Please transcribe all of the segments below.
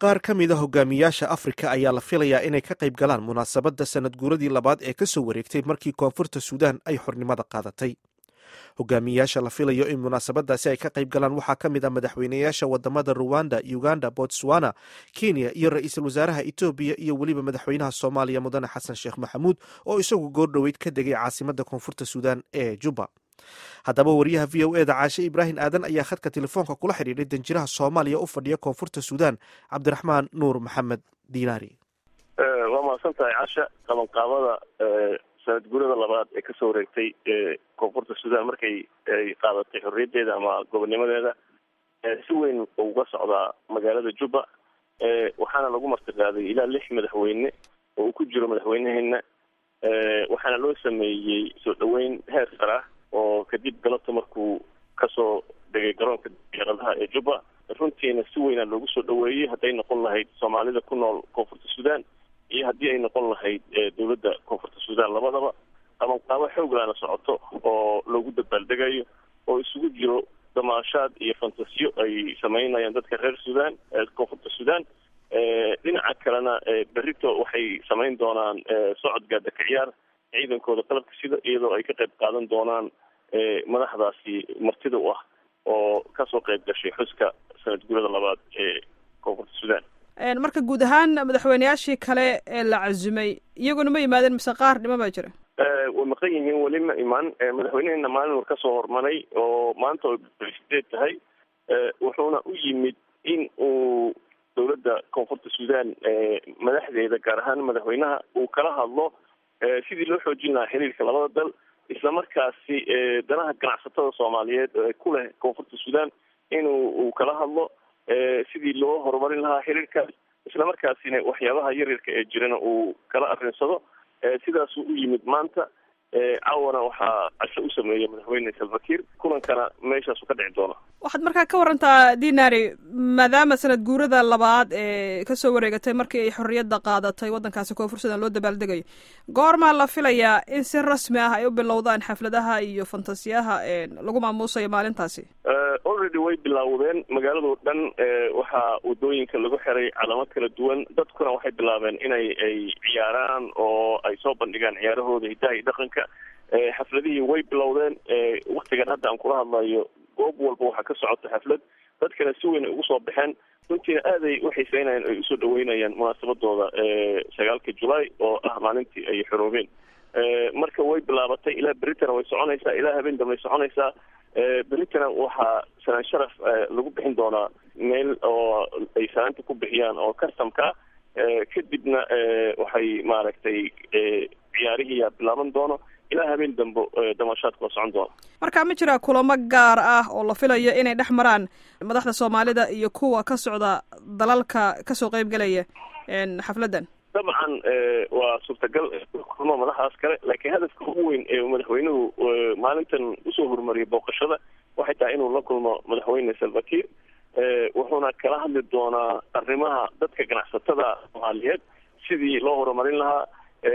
qaar ka mid a hogaamiyaasha afrika ayaa la filayaa inay ka qayb galaan munaasabadda sanad guuradii labaad ee ka soo wareegtay markii koonfurta suudaan ay xornimada qaadatay hogaamiyayaasha la filayo in munaasabadaasi ay ka qayb galaan waxaa ka mid ah madaxweynayaasha wadamada ruwanda uganda botswana kenya iyo ra-iisul wasaaraha etoobiya iyo weliba madaxweynaha soomaaliya mudane xasan sheekh maxamuud oo isagu goordhoweyd ka degay caasimada koonfurta suudaan ee juba haddaba wariyaha v o eda caashe ibraahim aadan ayaa khadka telefoonka kula xidhiidhay danjiraha soomaaliya u fadhiya koonfurta suudaan cabdiraxmaan nuur maxamed diinaari waa mahadsan tahay casha qabanqaabada sanad guurada labaad ee kasoo wareegtay koonfurta suudaan markay ay qaadatay xorriyaddeeda ama gobonnimadeeda si weyn uga socdaa magaalada juba waxaana lagu martiqaaday ilaa lix madaxweyne oo uu ku jiro madaxweyneheena waxaana loo sameeyey soo dhaweyn heer sar ah oo kadib galabta markuu kasoo degay garoonka diyaaradaha ee juba runtiina si weynaa loogu soo dhaweeyey hadday noqon lahayd soomaalida ku nool koonfurta suudaan iyo haddii ay noqon lahayd dowladda koonfurta suudaan labadaba qabanqaabo xooglaana socoto oo loogu dabaaldegayo oo isugu jiro damaashaad iyo fantasiyo ay sameynayaan dadka reer suudaan koonfurta suudaan dhinaca kalena berito waxay samayn doonaan socod gaadaka ciyaar ciidankooda qalabka sida iyadoo ay ka qayb qaadan doonaan madaxdaasi martida u ah oo kasoo qayb gashay xuska sanad gurada labaad ee koonfurta suudaan marka guud ahaan madaxweyneyaashii kale ee la cazumay iyaguna ma yimaadeen mise qaar dhima baa jira way maqan yihiin weli ma imaan madaxweyneheena maalin war kasoo hormaray oo maanta oo sideed tahay wuxuuna u yimid in uu dowladda koonfurta suudaan madaxdeeda gaar ahaan madaxweynaha uu kala hadlo sidii loo xoojin lahaa xiriirka labada dal islamarkaasi danaha ganacsatada soomaaliyeed ee ku leh koonfurta suudaan inuu uu kala hadlo sidii loo horumarin lahaa xiriirkaas islamarkaasina waxyaabaha yaryarka ee jirana uu kala arrinsado sidaasuu u yimid maanta caawana waxaa casho u sameeyey madaxweyne salvakiir kulankana meeshaasu ka dhici doona waxaad markaa ka warantaa dinari maadaama sanad guurada labaad ee kasoo wareegatay markii ay xorriyadda qaadatay waddankaasi koonfur sudan loo dabaaldegayo goormaa la filayaa in si rasmi ah ay u bilowdaan xafladaha iyo fantasiyaha lagu maamuusayo maalintaasi already way bilaawdeen magaaladoo dhan waxaa wadooyinka lagu xiray calamo kala duwan dadkuna waxay bilaabeen inay ay ciyaaraan oo ay soo bandhigaan ciyaarahooda hidaha iyo dhaqanka xafladihii way bilowdeen waktigan hadda aan kula hadlayo goob walba waxaa ka socota xaflad dadkana si weyn ay ugu soo baxeen runtiina aaday u xiiseynayaan ay usoo dhaweynayaan munaasabadooda sagaalka julaay oo ah maalintii ay xoroobeen marka way bilaabatay ilaa beritana way soconaysaa ilaa habeen dambe way soconaysaa beritana waxaa sanaan sharaf lagu bixin doonaa meel oo ay sanaanta ku bixiyaan oo customka kadibna waxay maaragtay ciyaarihiiyaa bilaaban doono ilaa habeen dambe damashaadka oo socon doona marka ma jira kulamo gaar ah oo la filayo inay dhex maraan madaxda soomaalida iyo kuwa ka socda dalalka kasoo qeybgelaya xafladdan dabcan waa suurtagal kulmo madaxdaas kale laakiin hadafka ugu weyn ee madaxweynuhu maalintan usoo horumariyay booqashada waxay tahay inuu la kulmo madaxweyne salvakiir wuxuuna kala hadli doonaa arrimaha dadka ganacsatada soomaaliyeed sidii loo horumarin lahaa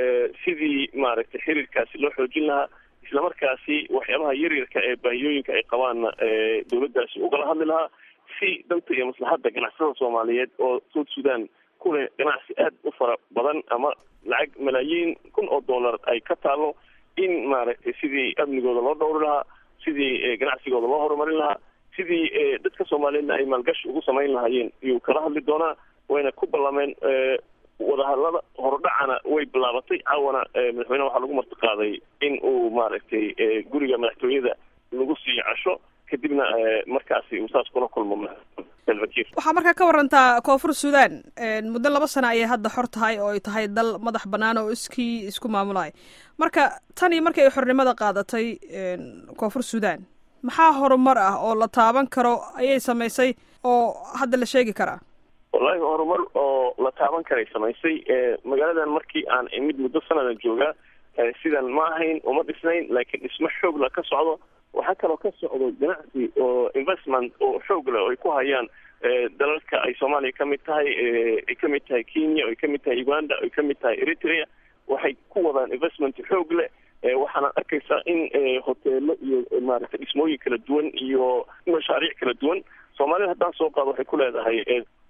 sidii maaragtay xiriirkaasi loo xoojin lahaa islamarkaasi waxyaabaha yaryarka ee baahiyooyinka ay qabaanna dowladdaasi ugala hadli lahaa si danta iyo maslaxadda ganacsatada soomaaliyeed oo south sudan ku leh ganacsi aad u fara badan ama lacag malaayiin kun oo dollar ay ka taalo in maaragtay sidii amnigooda loo dhowri lahaa sidii ganacsigooda loo horumarin lahaa sidii dadka soomaaliyeedna ay maalgashi ugu samayn lahaayeen iyuu kala hadli doonaa wayna ku ballameen wadahadlada horudhacana way bilaabatay caawana madaxweyneha waxaa lagu martiqaaday in uu maaragtay guriga madaxtooyada lagu siiyo casho kadibna markaasi uu saas kula kulmo salvakiir waxaa markaa ka warantaa koonfur suudaan muddo laba sano ayay hadda xor tahay oo ay tahay dal madax bannaan oo iskii isku maamulaya marka tan iyo markii ay xornimada qaadatay koonfur suudaan maxaa horumar ah oo la taaban karo ayay samaysay oo hadda la sheegi karaa wallahi horumar oo la taaban karay samaysay magaaladan markii aan imid muddo sanadan joogaa sidan ma ahayn uma dhisnayn laakiin dhismo xoogla ka socdo waxaa kaloo ka socdo ganacsi oo investment oo xoog leh oo ay ku hayaan dalalka ay soomaaliya ka mid tahay ay ka mid tahay kenya oo ay ka mid tahay uganda oo ay ka mid tahay eritrea waxay ku wadaan investment xoog leh waxaana arkaysaa in hoteelo iyo maaragtay dhismooyin kala duwan iyo mashaariic kala duwan soomaalida haddaan soo qaado waxay ku leedahay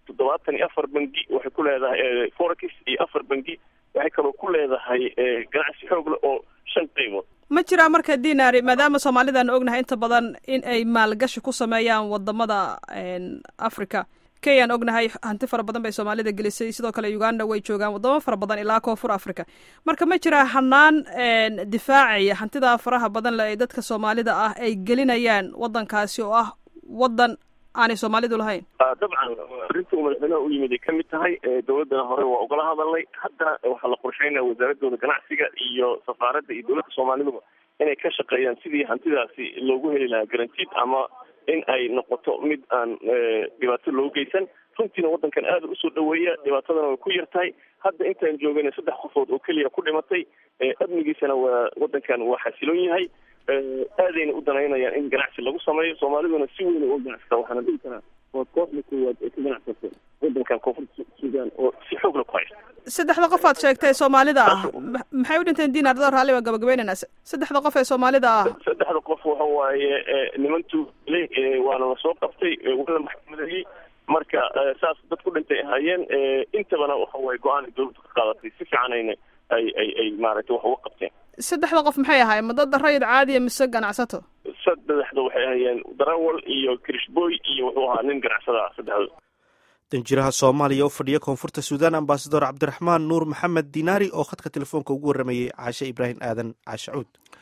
toddobaatan iyo afar bangi waxay ku leedahay forex iyo afar bangi waxay kaloo ku leedahay ganacsi xoog leh oo shan qaybood ma jiraa marka dinari maadaama soomaalidaan ognahay inta badan in ay maalgashi ku sameeyaan wadamada africa kenyaan ognahay hanti fara badan bay soomaalida gelisay sidoo kale uganda way joogaan wadamo fara badan ilaa koonfur africa marka ma jiraa hanaan difaacaya hantidaa faraha badan le ee dadka soomaalida ah ay gelinayaan wadankaasi oo ah wadan aanay soomaalidu lahayn dabcan arrinta uu madaxweynaha u yimid ay ka mid tahay dowladdana hore waa ugala hadalnay haddana waxaa la qorsheynaya wasaaradooda ganacsiga iyo safaaradda iyo dowladda soomaaliduba inay ka shaqeeyaan sidii hantidaasi loogu heli lahaa garantiid ama in ay noqoto mid aan dhibaato loo geysan runtiina waddankan aada usoo dhaweeya dhibaatadana way ku yar tahay hadda intaan joogana saddex qofood oo keliya ku dhimatay amnigiisana waa waddankan waa xasiloon yahay aadayna u danaynayaan in ganacsi lagu sameeyo soomaaliduna si weyn uga ganacsata waxaana dhihi karaa waa kooxda koowaad ee ka ganacsata waddankan koonfurta suudaan oo si xoogla ku haysta saddexda qof aad sheegtay soomaalida ah maxay u dhinteen dinar doo raalli baa gabagabeynayna saddexda qof ee soomaalida ah saddexda qof waxa waaye niman tuulay waana lasoo qabtay waana maxkamadeeyey marka saas dad ku dhintay ahaayeen intabana waxa waaye go-aan dowladda ka qaadatay si fiican ayna ay ay ay maaragtay wax uga qabteen saddexda qof maxay ahaayeen ma dad rayid caadiya mise ganacsato saddexda waxay ahayeen darawal iyo krishboy iyo wuxuu ahaa nin ganacsada ah saddexda danjiraha soomaaliya u fadhiya koonfurta suudaan ambasador cabdiraxmaan nuur maxamed dinaari oo khadka telefoonka ugu warramayey caashe ibraahim aadan caashe cuud